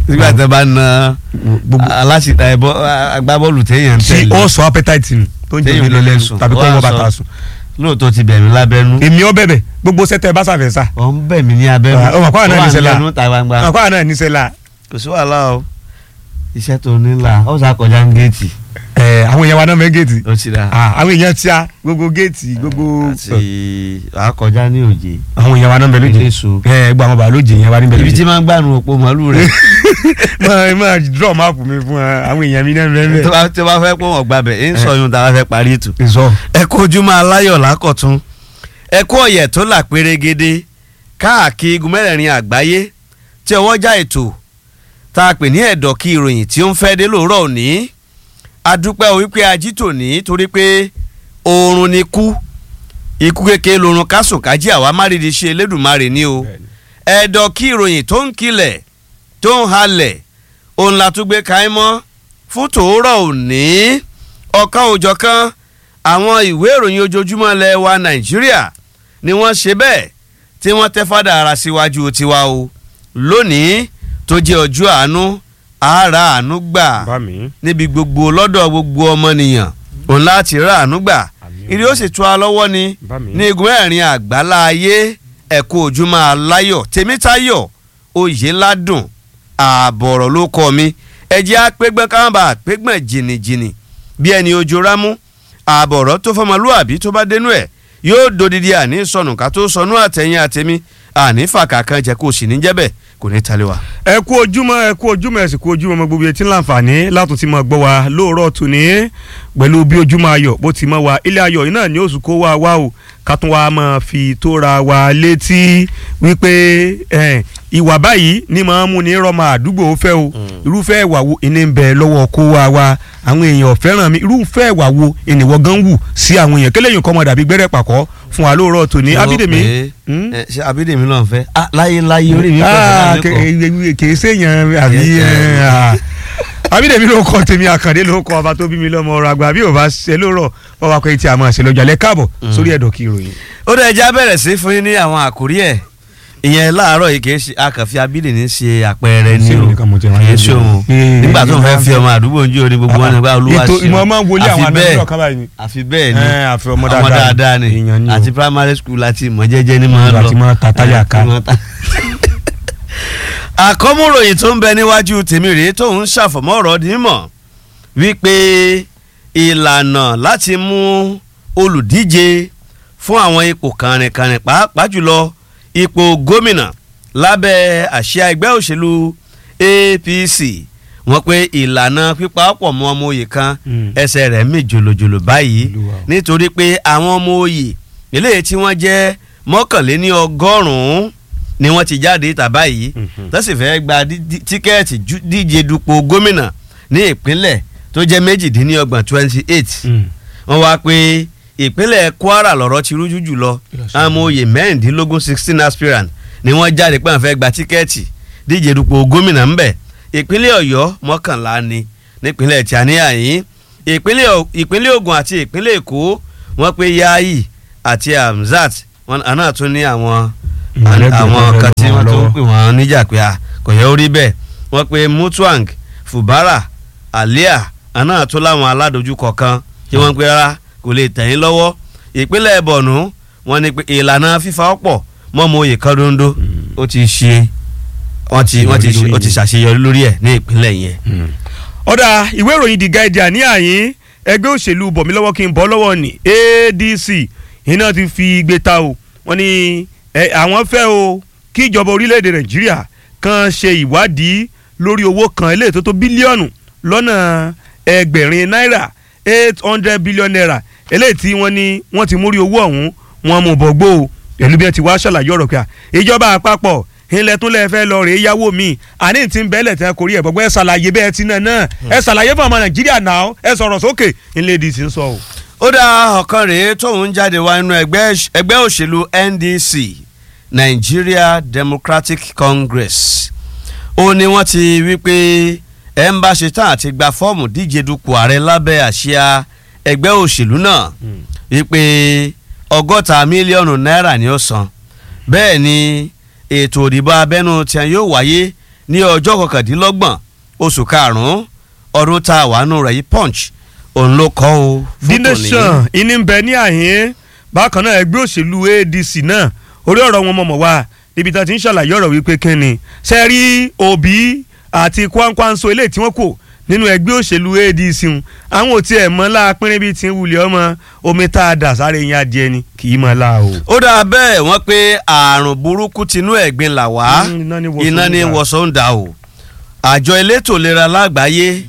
nígbà tí wọ́n bá na gbogbo aláṣìta ẹ̀bọ agbábọ́ọ̀lù téèyàn ń tí tẹ̀lé ó sọ appetite nù tó ń jẹ́ Téèyàn òní ló lè lẹ́nu sùn. tàbí kó Ó wá wọ́n sọ- bàtà sùn. lóòótọ́ ti bẹ̀ mí lábẹ́nú èmi ọ bẹ̀bẹ̀ gbogbo sẹ́tẹ̀ bá sàfẹ́ sà. ọ̀ ń bẹ̀ mí ní abẹ́nú Ah, ó mà kọ́ àná Ó wà ní sẹ́lá. lẹ́nu ta gbangba àkọ́ àná níṣẹ́ la kò sí wàhálà o iṣẹ́ tó ní là ó sá kọjá ń géètì ẹ̀ àwọn èèyàn wa náà mẹ́ géètì ó ti dà Ah, àwọn èèyàn tíá gbogbo géètì gbogbo àti àkọjá ní òjé àwọn èèyàn wa náà bẹ lóje Eléso. ẹ gbọ́ àwọn bàbá lóje yẹn wa níbẹ̀ ibi tí lóje máa ń gbànú òpó màálù rẹ̀ máa máa draw map mi fún ẹ, àwọn èèyàn mi náà bẹ́ẹ̀ tó bá tó bá fẹ́ pọ̀ wọ́n gbàbẹ̀ ń sọ yún tá a bá fẹ́ parí ètò. bẹ́ẹ̀ sọ. ẹ kú ojúmọ́ aláyọ̀ lákọ̀tún ẹ kú ọ̀yẹ̀ tó là pérégede káàkiri igun mẹ́rẹ̀ẹ̀rin àgbáyé tí ọwọ́ já ètò tá a pè ní ẹ̀dọ̀ kí ìròyìn tí ó ń fẹ́ dé lóòrọ̀ òní adúpẹ́ o wípé ají tòní torí pé oorun ni kú ikú kékeré lorun kásùn kájí àwa márìdí ṣe elédùnmarè ni o ẹ̀dọ̀ kí ìròyìn tó ń kilẹ̀ tó ń halẹ̀ òun la tún gbé kaí mọ́ fún tòórọ̀ òní ọ̀kan òjọ̀kan àwọn ìwé ìròyìn ojoojúmọ́ ilẹ̀ wa nàìjíríà ni wọ́n ṣe bẹ́ẹ̀ tí wọ́n tẹ́ fádà ara síwájú tiwa o lónìí tó jẹ́ ọjọ́ àánú àárà àánú gbà bá mi. níbi gbogbo lọ́dọ̀ gbogbo ọmọnìyàn òun láti rà àánú gbà ìrì ó sì tú a lọ́wọ́ ni bá mi. ní igun ẹ̀rin àgbálá ayé ẹ̀kú ojúmọ́ aláyọ̀ tèmítayọ̀ oyèládùn ààbọ̀rọ̀ ló kọ́ mi ẹ̀jẹ̀ apẹ́gbẹ́ káwọn bá apẹ́gbẹ́ jìnnìjìnnì bí ẹni ojú rámú ààbọ̀rọ̀ tó fọmọlúàbí tó bá dénú ẹ̀ yóò dodidi àní sọnù ká tó sọnù àtẹ̀yìn àtẹ̀mí àní fàkà kan jẹ́ kó sì ní jẹ́bẹ̀ kò ní talẹ̀ wa. ẹ kú ojúmọ́ ẹ kú ojúmọ́ ẹ sì kú ojúmọ́ ọmọ gbogbo etí láǹfààní látún ti máa gbọ́ wa lóòrọ̀ tòní pẹ̀lú bí ojúmọ́ ayọ̀ bó ti mọ́ wa ilé ayọ̀ yìí náà ni oṣù kó wá wá o ká tún wá máa fi tóra wa létí wípé eh, ìwà báyìí ni máa ń mú ní rọmọ àdúgbò fẹ́ o irúfẹ́ ìwà wo ìní ń bẹ lọ́wọ́ kó wá wa àwọn èèyàn fẹ́ràn mi irúfẹ́ ìwà wo ènìwọ̀ gan wù sí àwọn èèyàn kéléyìn kọ́ mọ̀ dàbí gbẹ́rẹ́ pàkọ́ fún wa lóòrọ̀ tòní abídèmí. Hmm? ẹ, ṣé abídèmí náà fẹ́ Ah, láyé láyé orí mi kọ́ Ah, fẹ́ ke- kì í séèyàn àbí Kì í ṣe- ẹ, ah. àbídèmí ló kọ tèmi àkàndé ló kọ ọba tó bí mi lọ́mọ ọ̀rọ̀ àgbà bí ò bá ṣe lóòrọ̀ ọba kò tí a máa ṣe lọ́jọ́ alẹ́ káàbọ̀ sórí ẹ̀dọ̀ kí ìròyìn. ó dẹ̀ já bẹ̀rẹ̀ sí fún yín ní àwọn àkórí ẹ̀ ìyẹn láàárọ̀ yìí kìí ṣe akànfi abídèmí ṣe àpẹẹrẹ ní Ṣé o nìkan mo ti rán kìí yín ṣe jẹ? òun Ee, nígbà tó ń fẹ́ ee, fi ọmọ àdúgbò ń jí oní gbogbo wọn nígbà olúwa ètò ṣe ìmọ̀ máa ń wọlé àwọn àfi bẹ́ẹ̀ àmì ọ̀kan báyìí ni. àfi bẹ́ẹ̀ ni Ẹ, àfi ọmọ ọmọ dáadáa dáadáa ni èèyàn ni o. àti primary school láti ìmọ̀ jẹ́jẹ́ ni máa ń lọ Àti máa ta táyà ká. Àti máa ta- àkọ́múròyìn tó ń bẹ níwájú tèmi rèé tó ń ṣàfọ̀mọ́ ọ̀rọ̀ dímọ̀ wípé ìlànà láti mú olùdíje fún àwọn ipò kànrìnkànrìn pàápàá jùlọ ipò gómìnà lábẹ́ àsíá ẹgbẹ́ òṣèlú APC wọ́n pé ìlànà pípa ọ̀pọ̀ mọ́ ọmọ òye kan Mm. ẹsẹ̀ rẹ̀ mì jòlòjòlò báyìí Olúwa o. nítorí pé àwọn ọmọ òye eléyìí tí wọ́n jẹ́ mọ́kànléní ọgọ́rùn-ún ni wọ́n ti jáde ìta báyìí Mhm. tó sì fẹ́ gba dí- dí- tíkẹ́ẹ̀tì ju- díje dupò gómìnà ní ìpínlẹ̀ tó jẹ́ méjìdínlọ́gbọ̀n twenty eight Mm. wọ́n wá pé ìpínlẹ̀ Kwara lọ́rọ̀ ti rújú jùlọ Kí ló ṣe? àwọn oyè mẹ́rìndínlógún sixteen aspirant ni wọ́n jáde pé àwọn fẹ́ gba tíkẹ́ẹ̀tì díje dupò gómìnà ńbẹ̀ ìpínlẹ̀ Ọ̀yọ́ mọ́kànlá ni nípínlẹ̀ tíáníà yìí ìpínlẹ̀ Ò- ìpínlẹ̀ Ògùn àti ìpínlẹ̀ Èkó wọ́n pé Yayi àti Hamzat wọn àná tún ní àwọn Ìmọ̀lẹ́gbẹ̀ẹ́ àwọn wọn kan tí lọ́wọ́ wọ́n tó ń lọ́wọ́. pè wọ́n níjà pé à kò yẹ ó rí bẹ́ẹ̀ wọ́n pe Mutuang Fubara Alia àná tó láwọn aládojúkọ kan tí wọ́n pe rárá kò lè tẹ̀yìn lọ́wọ́ ìpínlẹ̀ Borno wọ́n ní pé ìlànà fífa ọ̀pọ̀ mọ́mọ́ oyè kan dondo ó ti ṣe wọ́n ti wọ́n ti ṣe ó ti ṣàṣeyọrí lórí ẹ̀ ní ìpínlẹ̀ yẹn. ọ̀dà ìwé ìròyìn The Guardian ní àyín ẹgbẹ́ òṣèlú bọ̀mí lọ́wọ́ kí n bọ́ lọ́wọ́ ní ADC iná ti fi igbe ta o wọ́n ní ẹ, àwọn fẹ́ o kí ìjọba orílẹ̀-èdè Nàìjíríà kan ṣe ìwádìí lórí owó kan eléyìí tó tó bílíọ̀nù lọ́nà ẹgbẹ̀rin náírà eight hundred billion naira eléyìí tí wọ́n ní wọ́n ti múrí owó ọ̀hún wọn mú bọ̀gbó o pẹ̀lú bí wọ́n ti wá ṣàlàyé ọ̀rọ̀ pé à, ìjọba àpapọ̀ ilẹ̀ tún lẹ́ẹ̀ fẹ́ lọ rèé yáwó mi àní tí ń bẹ́lẹ̀ tẹ́ kórìí ẹ̀ gbọ́gbọ́ ẹ ṣàlàyé bẹ́ẹ̀ ti náà náà ẹ ṣàlàyé fún ọmọ nàìjíríà náà ẹ sọ̀rọ̀ sókè ilé dc ń sọ o. ó dá ọ̀kan rèé tóun jáde wá nínú ẹgbẹ́ ẹgbẹ́ òṣèlú NDC Nigeria Democratic Congress ó ní wọ́n ti wí pé ẹ̀ ń bá ṣe tán àti gba fọ́ọ̀mù díje dupò ààrẹ lábẹ́ àsíá ẹgbẹ́ òṣèlú náà wípé ọgọ́ta mílíọ̀nù náírà ni ó san bẹ́ẹ̀ ni ètò òdìbò abẹ́nú tí wọn yóò wáyé ní ọjọ́ kọkàndínlọ́gbọ̀n oṣù karùn-ún ọdún tá a wà nù rẹ̀ yìí punch òun ló kọ́ o The fún tòní. Nation ìní ń bẹ ní àhín bákan náà ẹgbẹ́ òṣèlú ADC náà orí ọ̀rọ̀ wọn mọ̀mọ́ wá níbi tí wọ́n ti ń ṣàlàyé ọ̀rọ̀ wípé kínni ṣe rí Obi àti Kwankwanso eléyìí tí wọ́n kò nínú ẹgbẹ́ òṣèlú ADC ń àwọn ò tiẹ̀ mọ́ láàpínrín bíi ti ń wulẹ̀ ọmọ omi tá a dà sáré yín adìẹ ni kì í mọ́ la o. ó dáa bẹ́ẹ̀ wọ́n pé àrùn burúkú tinú ẹ̀gbin là wá Mm, iná ní wọ̀sán iná ní ń dà. wọ̀sán ń dà o àjọ elétò ìlera lágbàáyé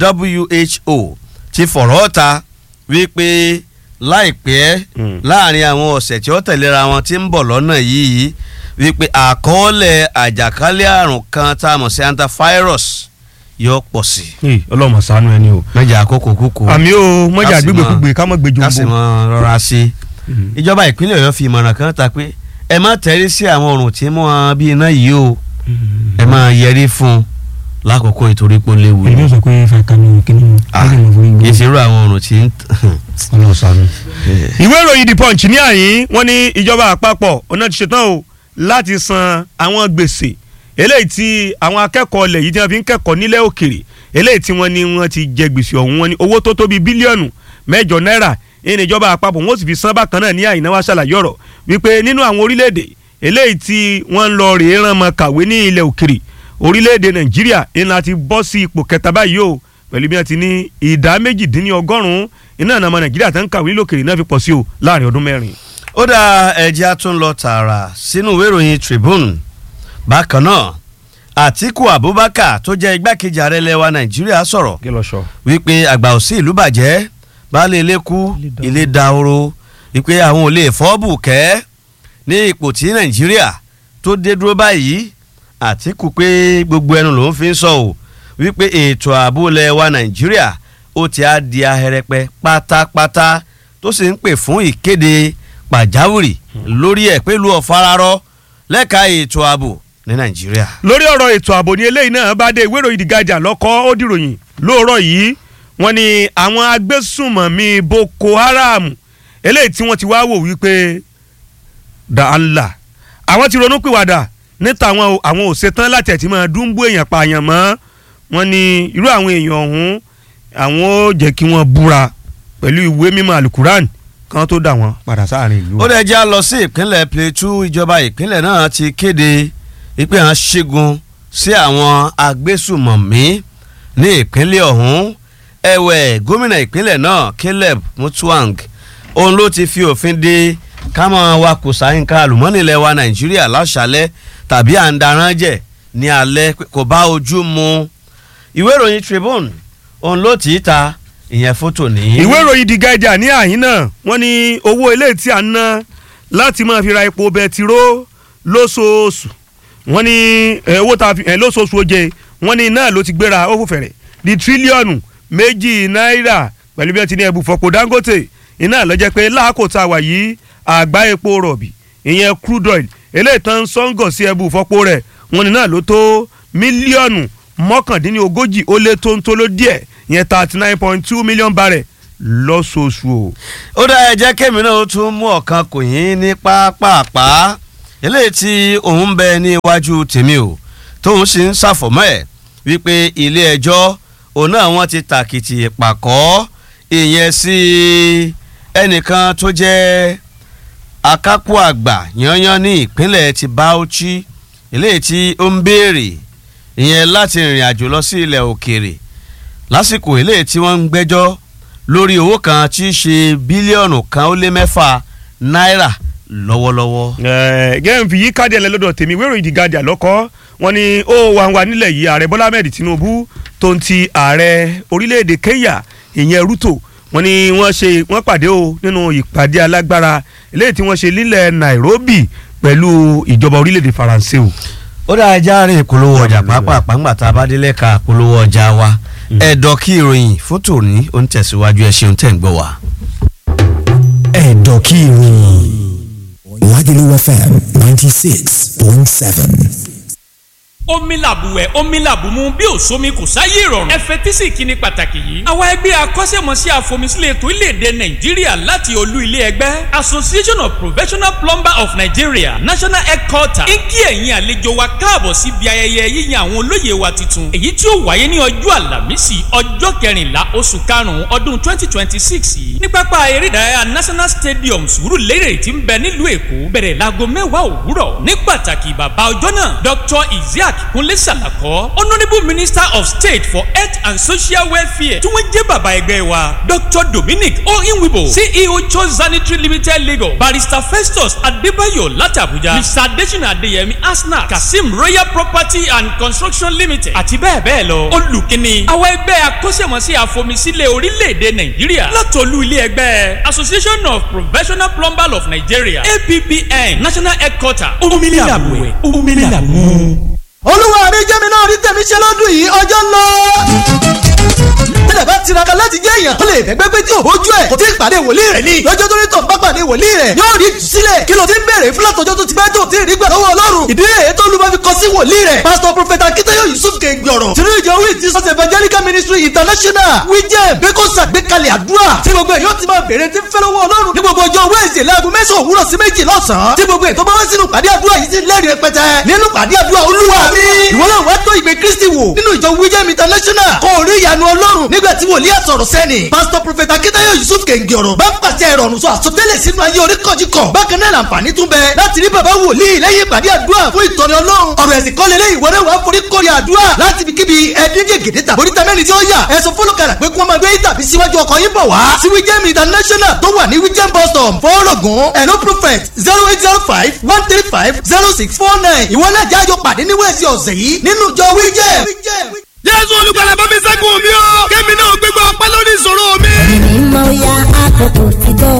WHO ti fọ̀rọ̀ ta wípé láìpẹ́ Mm. láàrin àwọn ọ̀sẹ̀ tí ó tẹ̀léra wọn ti ń bọ̀ lọ́nà yìí wípé àkọọ́lẹ̀ àjàkálẹ̀ àrùn kan tá a mọ̀ sí antivirus yóò pọ̀ sí i. Ee, ọlọ́mọ ṣàánú ẹni o. mẹ́jà àkókò kúkú àmì o mọ́jà Ká sì gbégbé mọ́- kúgbe ká mọ́ gbé ká sì jòǹbó. mọ rọra sí i ìjọba ìpínlẹ̀ ọ̀yọ́ fi ìmọ̀ràn kan ta pé ẹ má tẹ̀rí sí àwọn ọ̀rùn tí mú wọn bí iná yìí o ẹ máa yẹrí fún un lákòókò ìtorí pé ó léwu èmi ò sọ pé fàtàmì kìíní Ah, ọ̀gẹ̀ mọ̀ fún kì í igbó ṣe irú àwọn ọ̀rùn tí ń ọlọ́run ṣàánú. ìwé ìròyìn the punch ní àyín wọ́n ní ìjọba àpapọ̀ ọ̀nà ti ṣetán o láti san àwọn gbèsè eléyìí tí àwọn akẹ́kọ̀ọ́ ilẹ̀ yìí tí wọ́n fi ń kẹ́kọ̀ọ́ nílẹ̀ òkèrè eléyìí tí wọ́n ní wọ́n ti jẹ gbèsè ọ̀hún wọn ní owó tó tó bíi bílíọ̀nù mẹ́jọ náírà ní ìjọba àpapọ̀ wọ́n sì fi san bákan náà ní àyín náà wá ṣàlàyé ọ̀rọ̀ wípé nínú àwọn orílẹ̀-èdè eléyìí tí wọ́n ń lọ rèé rán mọ́ kàwé ní ilẹ̀ òkèrè orílẹ̀-èdè nàìjíríà iná ti bọ́ sí ipò kẹta báyìí o pẹ̀lú bí wọ́n ti ní ìdá méjìdínlọ́gọ́rùn-ún iná àná ọmọ nàìjíríà tó ń kàwé lókèrè náà fi pọ̀ sí o láàrin ọdún mẹ́rin. ó dá ẹjẹ́ á tún lọ tààrà sínú ìwé ìròyìn Tribune bákan náà Àtíkù Abubakar tó jẹ́ igbákejì ààrẹ ilẹ̀ wa Nàìjíríà sọ̀rọ̀ kí lọ sọ. wípé àgbà òsì ìlú bàjẹ́ baálé ilé kú ilé dahoro wípé àwọn ò lè fọ́ọ̀bù kẹ́ ní ipò tí nàìjíríà tó dé dúró báyìí àtìkù pé gbogbo ẹnu lòún fi ń sọ ò wípé ètò ààbò ilẹ̀ wa nàìjíríà ó ti á di ahẹrẹpẹ pátápátá tó sì ń pè fún ìkéde pàjáwìrì lórí ẹ̀ pẹ̀lú ọ̀fararọ lẹ́ka ètò ààbò ní nàìjíríà. lórí ọ̀rọ̀ ètò ààbò ní eléyìí náà bá dé ìwé ìròyìn The Guardian lọ́kọ́ ó dìròyìn lóòrọ̀ yìí wọ́n ní àwọn agbésùnmọ̀mí Boko Haram eléyìí tí wọ́n ti wá wò wípé dàálà àwọn ti ronú pìwàdà níta àwọn àwọn ò ṣetán láti ẹ̀tí máa dúnbú èèyàn pààyàn mọ́ wọ́n ní irú àwọn èèyàn ọ̀hún àwọn ó jẹ́ kí wọ́n búra pẹ̀lú ìwé mímọ́ alukuran kan tó dà wọ́n padà sáàrin ìlú. ó dẹ̀ já lọ sí ìpínlẹ̀ Plateau ìjọba ìpínlẹ̀ náà ti kéde wípé àwọn ṣẹ́gun sí àwọn agbésùmọ̀mí ní ìpínlẹ̀ ọ̀hún ẹ̀wẹ̀ gómìnà ìpínlẹ̀ náà Caleb Mutvang òun ló ti fi òfin de kámọ́ wa kò sáyínká àlùmọ́nì ilẹ̀ wa Nàìjíríà láṣálẹ́ tàbí à ń darán jẹ̀ ní alẹ́ pé kò bá ojú mu ìwé ìròyìn Tribune òun ló tì í ta ìyẹn fótò ní. ìwé ìròyìn The Guardian ní àyín náà wọ́n ní owó eléyìí tí a ń ná láti máa fi ra epo bẹtiró lóṣooṣù wọ́n ní eh, owó tá a fi eh, lóṣooṣù oje wọ́n ní náà ló ti gbéra ó fò fẹ̀rẹ̀ di tírílíọ̀nù méjì náírà pẹ̀lú bí wọ́n ti ní ẹbù fọ́pọ̀ Dangote iná ló jẹ́ pé láàkó tá a wà yìí àgbá epo rọ̀bì ìyẹn crude oil eléyìí tán sọ́ngọ̀ sí ẹbù fọ́pọ̀ rẹ̀ wọ́n ní náà ló tó mílíọ̀nù mọ́kàndínlógójì ó lé tó ń tó ló díẹ̀ ìyẹn thirty nine point two million barrel lọ́sọ̀ọ̀sù o. ó dá ẹ jẹ́ kémi náà ó tún mú ọ̀kan kò yín ní pápápá eléyìí tí òun ń bẹ ní iwájú tèmi o tóun sì ń ṣàfọ̀mọ́ ẹ̀ wípé ilé ẹjọ́ òun náà wọ́n ti tàkìtì pàkọ́ ìyẹn sí ẹnìkan tó jẹ́ akápò àgbà yanyan ní ìpínlẹ̀ ti Bauchi eléyìí tí ó ń béèrè ìyẹn láti rìnrìn àjò lọ sí ilẹ̀ òkèèrè lásìkò eléyìí tí wọ́n ń gbẹ́jọ́ lórí owó kan tí í ṣe bílíọ̀nù kan ó lé mẹ́fà náírà lọ́wọ́lọ́wọ́. gẹ́gẹ́ fi yí káàdì ẹ̀lẹ́ lọ́dọ̀ tèmi wérò ìdí Guardian lọ́kọ́ wọn ni ó wà wà nílẹ̀ yìí ààrẹ Bọ́lá Ahmed Tinubu tó ń ti ààrẹ orílẹ̀-èdè Kenya ìyẹn Ruto wọn ni wọ́n ṣe wọ́n pàdé o nínú ìpàdé alágbára eléyìí tí wọ́n ṣe nílẹ̀ Nairobi pẹ̀lú ìjọba orílẹ̀-èdè Faransé o. ó dáa ẹja rìn ìpolówó ọjà pàápàá ńgbà tá a bá délé ka ìpolówó ọjà wa ẹ̀dọ̀ kí ìròyìn fún tòní ó ń tẹ̀síwájú ẹ ṣeun tẹ̀ ń gbọ́ wa. ẹ̀dọ̀ kí ìròyìn Lagelu FM ninety six point seven. omi làbùwẹ̀ omi làbùmú bí òsomi kò sáyé ìrọ̀rùn. ẹ fetí sí ìkíni pàtàkì yìí. àwa ẹgbẹ́ akọ́ṣẹ́mọṣẹ́ àfọmísílẹ̀ ètò ìlédè nàìjíríà láti olú ilé ẹgbẹ́ association of professional plumber of nigeria national headquarter ń kí ẹ̀yin àlejò wa káàbọ̀ síbi ayẹyẹ yíyan àwọn olóyè wa tuntun èyí tí ó wáyé ní ọjọ́ àlàmísì ọjọ́ kẹrìnlá oṣù karùn-ún ọdún twenty twenty six yìí ní pápá eré ìdárayá national stadium sùúrùlérè tí ń bẹ nílùú èkó bẹ̀rẹ̀ láago mẹ́wàá òwúrọ̀ ní pàtàkì bàbá ọjọ́ náà dr isaac kúnlé sàlàkọ́ honourable minister of state for health and social welfare tí wọ́n jẹ́ bàbá ẹgbẹ́ wa dr dominic oyinwibo ceo chose sanitary limited lagos barrister festus adébáyọ̀ láti abuja mr adesina adeyemi asna kasim royal property and construction limited àti bẹ́ẹ̀ bẹ́ẹ̀ lọ olùkíni àwọn ẹgbẹ́ akọ́ṣẹ́mọṣẹ́ àfọmísílẹ̀ orílẹ̀-èdè nàìjíríà látọ̀lú ilé ẹgbẹ́ association of professional plumbers of nigeria appn national headquarter omílẹ̀ àbúwẹ̀ omílẹ̀ àbúwẹ̀ olúwa mi jẹ́ mi náà rí tẹ̀mí ṣe lọ́dún yìí ọjọ́ ń lọ. tẹ́lẹ̀ bá tiraka láti jẹ́ èèyàn tó lè fẹ́gbẹ́ pé tí òhojú ẹ̀ kò tí ì pàdé wòlíì rẹ̀ ni lọ́jọ́ tó ní tọ̀ bá pàdé wòlíì rẹ̀ yóò rí ìtúsílẹ̀ kí ló ti ń bèrè fúlàtọ̀jọ́ tó ti bá tó ti rí gbà lọ́wọ́ ọlọ́run ìdí èyí tó lùmọ́ fi kọ sí wòlíì rẹ̀ pásítọ̀ prọfẹ̀tà akíntayọ̀ yusuf kẹgbọ̀rọ̀ tìrú ìjọ wí ti sọ́sẹ̀ evangelical ministry international wíjẹ́ bẹ́kọ̀ sàgbékalẹ̀ àdúrà tí gbogbo èèyàn ti máa bèrè tí ń fẹ́ lọ́wọ́ ọlọ́run ní gbogbo ọjọ́ wẹ́ẹ̀sì láago mẹ́sàn-án òwúrọ̀ sí méjì lọ́sàn-án tí gbogbo ètò bá wá sínú pàdé àdúrà yìí ti lẹ́rìí rẹpẹtẹ nínú pàdé àdúrà olúwa mi ìwọ náà wá tó ìgbé kristi wò nínú ìjọ wíjẹ́ international kò rí ìyanu ọlọ́run nígbà tí wòlíì àsọ̀rọ̀ sẹ́ni pásítọ̀ prọfẹ̀tà akíntayọ̀ yusuf kẹ̀ǹgì ọ̀rọ̀ bá ń pàṣẹ ìrọ̀rùn sọ àsọtẹ́lẹ̀ sínú ayé oríkọ̀jìkọ̀ bákan náà làǹfààní tún bẹ láti rí bàbá wòlíì lẹ́yìn ìpàdé àdúrà fún ìtọ́ni ọlọ́run ọ̀rọ̀ ẹ̀sìn kọ́lé lé ìwọ náà wà forí kórè àdúrà láti fi kíbi ẹ̀ẹ́dẹ́gẹ̀ gèdè tàbí oríta mẹ́rin tí ó yà ẹ̀sùn fọlọ́kàrà pé kí wọ́n máa gbé tàbí síwájú ọkọ̀ yín bọ̀ wá sí wíjẹ́mi international tó wà ní wíjẹ́m bus stop fọ́ọ̀rọ̀gùn ẹ̀nó prophet zero eight zero five one three five zero six four nine ìwọ náà jájọ pàdé ní wẹ́ẹ̀sì ọ̀sẹ̀ yìí nínú ìjọ wíjẹ́m. jésù olùgbàlà bá mi ṣẹ́gun mi o kémi náà gbégbá ọpẹ́ lórí ìṣòro mi. ẹ̀mí mọ ya àkókò ti tó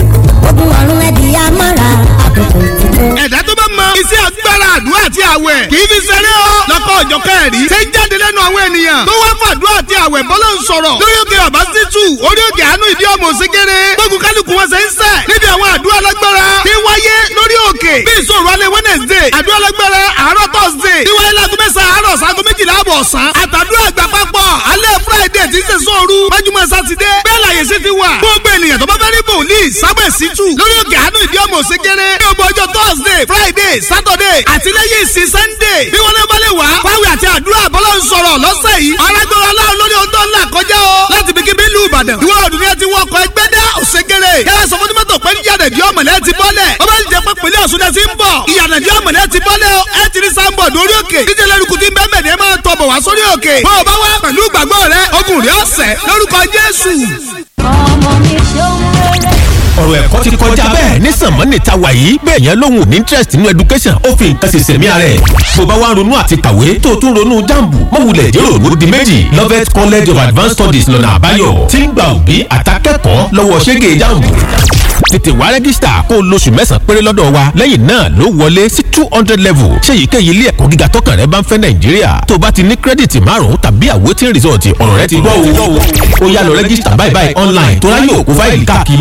ogun ọ̀run ẹ̀dí amára àkókò ti tó. ẹ̀dá tó bá mọ iṣẹ́ agbára àdúrà àti àwẹ̀ kì í fi ṣeré o lọ́kọ̀ ọ̀jọ̀ kẹ́rì ṣe ń jáde lẹ́nu àwọn ènìyàn tó wá fàdúrà àti àwẹ̀ bọ́lá ń sọ̀rọ̀ lórí òkè ọ̀bá títù orí òkè àánú ìdí ọmọ òsèkèrè gbógun kálukú wọn ṣe ń sẹ̀ níbi àwọn àdúrà lágbára tí wáyé lórí òkè bí ìṣòro alẹ́ wednesday àdúrà lágbára àárọ̀ thursday tí wáyé lágún mẹ́sàn-án àárọ̀ sago méjìlá àbọ̀ ọ̀sán àtàdúrà àgbà papọ̀ alẹ́ friday tí ń ṣe sóoru májúmọ́ sátidé bẹ́ẹ̀ láyé sí ti wà gbogbo ènìyàn tó bá fẹ́ rí bòlíì sábẹ̀ sítù lórí òkè àánú ìdí ọmọ òsèkèrè ní ọgbọ ọjọ́ thursday friday saturday àti lẹ́yìn ìsìn sunday bí wọ́n lé bá lè wá fáwọn àti àdúrà bọ́lá ń sọ̀rọ̀ lọ́sẹ̀ yìí arágbára ọlọ́run lórí ohun tó ń là kọjá o láti bí kíbi ìlú ìbàdàn ìwọ ọdún yẹn ti wọ ọkọ̀ ẹgbẹ́ dá òsèkèrè yàrá sọ fún tìmọ́tò pé níyànà ìdí ọmọlẹ́ ti bọ́lẹ̀ ó bá ń jẹ pé pèlè ọ̀ṣun náà ti ń bọ̀ ìyànà ìdí ọmọlẹ́ ti bọ́lẹ̀ o ẹ ti rí sáńbọ̀ lórí òkè díje lẹ́rùkù tí ń bẹ́ẹ̀ mẹ́rin máa tọ̀ bọ̀ wá sórí òkè bó o bá wá pẹ̀lú ìgbàgbọ́ rẹ ogun rẹ ọ̀sẹ̀ lórúkọ jésù ọmọ mi ṣeun rere. ọ̀rọ̀ ẹ̀kọ́ ti kọjá bẹ́ẹ̀ ní sànmọ́nì ta wà yìí bẹ́ẹ̀ yẹn lóhùn ní interest nínú education ó fi nǹkan ṣe sẹ̀mí ara ẹ̀ bó bá wá ń ronú àti kàwé tó o tún ronú jambu mọ̀wulẹ̀ jẹ́rò ló di méjì Lovett College of Advanced Studies lọ́nà àbáyọ tí ń gba òbí àtàkẹ́kọ̀ọ́ lọ́wọ́ ṣẹ́gẹ̀ jambu tètè wá rẹ́gísítà kó o lóṣù mẹ́sàn-án péré lọ́dọ̀ wa lẹ́yìn náà ló wọlé sí two hundred level ṣé èyíkéyìí ilé ẹ̀kọ́ gíga tọkàn rẹ bá ń fẹ́ nàìjíríà tó o bá ti ní kírẹ́dìtì márùn-ún tàbí àwòtín rìsọ̀tì ọ̀rọ̀ rẹ ti gbọ́ o ó yá lọ rẹ́gísítà báyìí báyìí online tó ráyè òkú fáìlì káàkiri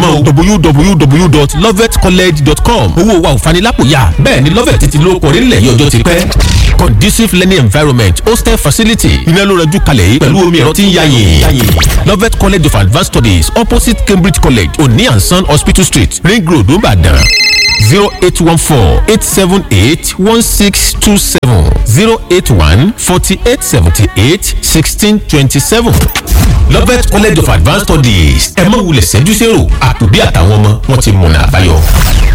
mọ́ www.lovetcollege.com owó wa ò fanilápòyà bẹ́ẹ̀ ni lovet ti lóko orílẹ̀ yìí ọjọ́ ti pẹ́ conducive learning environment hostel facility iná ló rẹjú kalẹ̀ yìí pẹ̀lú omi ẹ̀rọ tí ń yáyè lovet college of advanced studies opposite cambridge college oni and son hospital street ring road nìbàdàn zero eight one four eight seven eight one six two seven zero eight one forty eight seventy eight sixteen twenty seven lovet college of advanced studies ẹ má wulẹ̀ ṣẹ́jú sẹ́rò àtòbí àtàwọn ọmọ wọn ti mọ̀nà àbáyọ.